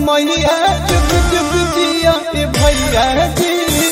मैया जुग जुग जिया ए भैया जी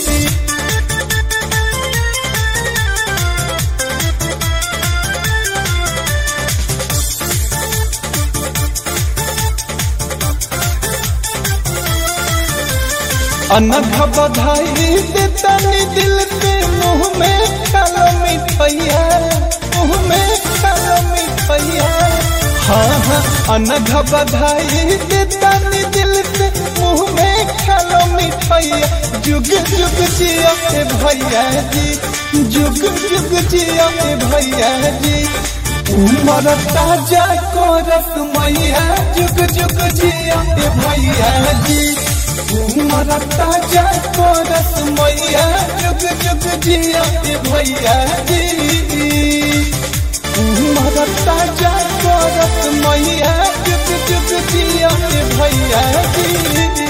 अनघ बधाई देतनी दिल से मुंह में खालो मिठैया मुंह में खालो मिठैया हाँ हाँ अनघ बधाई देतनी दिल से मुंह में खालो मिठैया जुग जुग जिया के भैया जी जुग जुग जिया के भैया जी उमर ताजा कोरस मैया जुग जुग जिया के भैया जी उमर ताजा कोरस मैया जुग जुग जिया के भैया जी उमर ताजा कोरस मैया जुग जुग जिया के भैया जी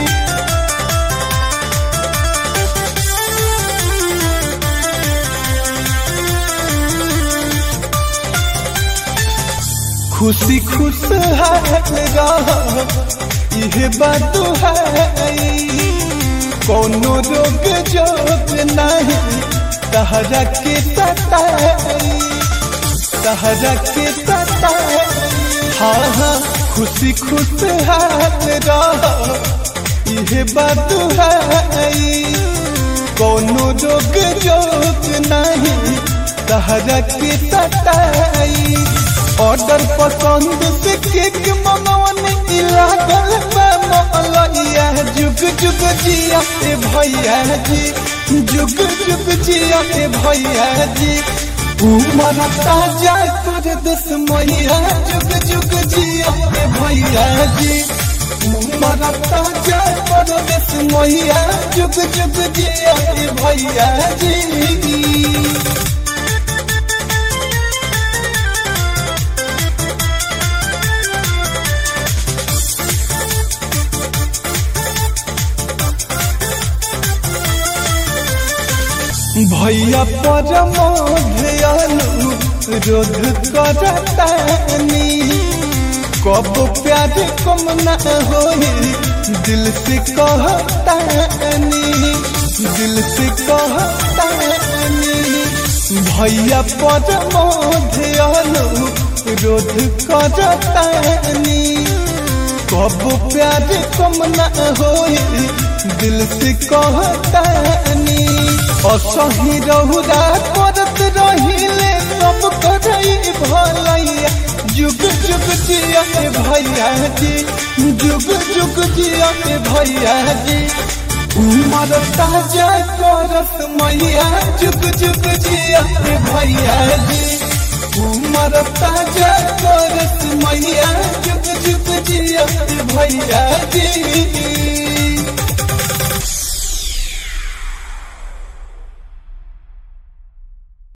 खुशी खुश है इहे बात है कोनो रोग जोग नहीं तहरा के तताई तहरा के तताई हाँ हाँ खुशी खुश है इहे बात है कोनो रोग जोग नहीं तहरा के तताई ऑर्डर पसंद से केक मंगवन लागल मलैया जुग जुग जिया ए भैया जी जुग जुग जिया ए भैया जी उमर ताजा कर दस मैया जुग जुग जिया ए भैया जी उमर ताजा कर दस मैया जुग जुग जिया ए भैया जी भैया परमोधयालु रोध करतानी कब प्यार कम न होई दिल से कहतानी दिल से कहतानी भैया परमोधयालु रोध करतानी कब प्यार कम न होई दिल से कहतानी असही रहुरा करत रहिले सब करई भलैया जुग जुग जिया के भैया जी जुग जुग जिया के भैया जी उमर ताजा करत मैया जुग जुग जिया के भैया जी उमर ताजा करत मैया जुग जुग जिया के भैया जी